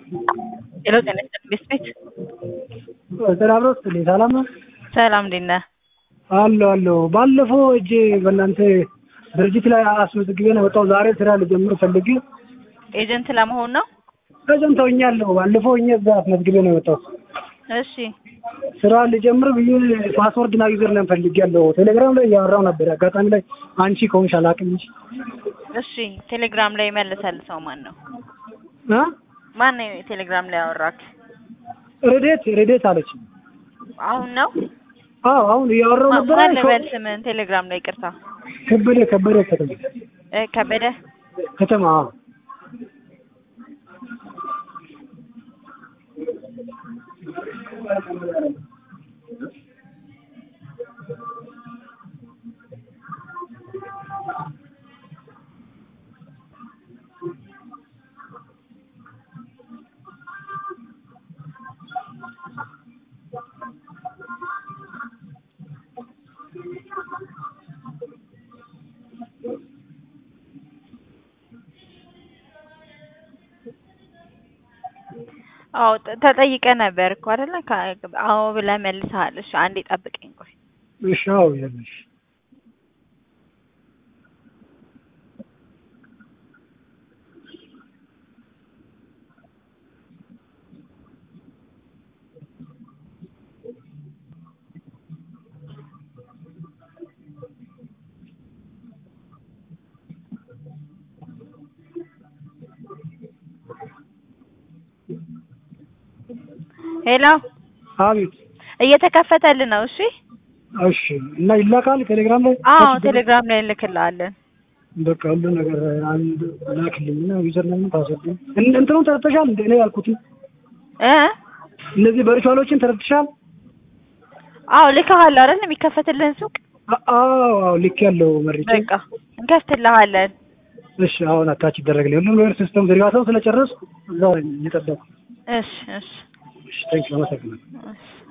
ሄሎ ጤና ይስጥልኝ ቤት ቤት ሰላም ነው ስትልኝ ሰላም ነው ሰላም እንዴት ነህ? አለሁ አለሁ። ባለፈው እጄ በእናንተ ድርጅት ላይ አስመዝግቤ ነው የወጣው። ዛሬ ስራ ልጀምር ፈልጌ ኤጀንት ለመሆን ነው? ኤጀንት ሆኛለሁ። ባለፈው እኛ እዛ አስመዝግቤ ነው የወጣው። እሺ ስራ ልጀምር ብዬ ፓስወርድ እና ዩዘር ነም ፈልጌያለሁ። ቴሌግራም ላይ እያወራሁ ነበር። አጋጣሚ ላይ አንቺ ከሆንሽ አላውቅም እንጂ እሺ ቴሌግራም ላይ መልሰል ሰው ማን ነው? እ ማን ነው ቴሌግራም ላይ ያወራክ? ረዴት ረዴት አለች። አሁን ነው? አዎ አሁን እያወራሁ ነበር። ማን ልበል ስምህን ቴሌግራም ላይ ይቅርታ። ከበደ ከበደ ከተማ እ ከበደ ከተማ አዎ። አዎ ተ- ተጠይቀህ ነበር እኮ አይደለ? ከ- አዎ ብለህ መልሰሃል። እሺ አንዴ ጠብቀኝ ቆይ። እሺ አዎ ይኸውልሽ ሄሎ አቤት እየተከፈተልህ ነው። እሺ እሺ እና ይላካል ቴሌግራም ላይ አዎ ታች ቴሌግራም ላይ እንልክልሃለን። በቃ ሁሉ ነገር አንድ ላክልኝ እና ዩዘር ነም ፓስወርድ እን- እንትኑን ተረድተሻል እንደ እኔ ያልኩትን እ እነዚህ ቨርቹዋሎችን ተረድተሻል አዎ ልከሃል አይደል? የሚከፈትልህን ሱቅ አ- አዎ አዎ ልክ ያለው መርጬ በቃ እንከፍትልሃለን። እሺ አሁን አታች ይደረግልኝ ሁሉም ነገር ሲስተም ዝርጋታው ስለጨረስኩ እዛው ነኝ እየጠበኩ እሺ እሺ እሺ ታንኪ አመሰግናለሁ እሺ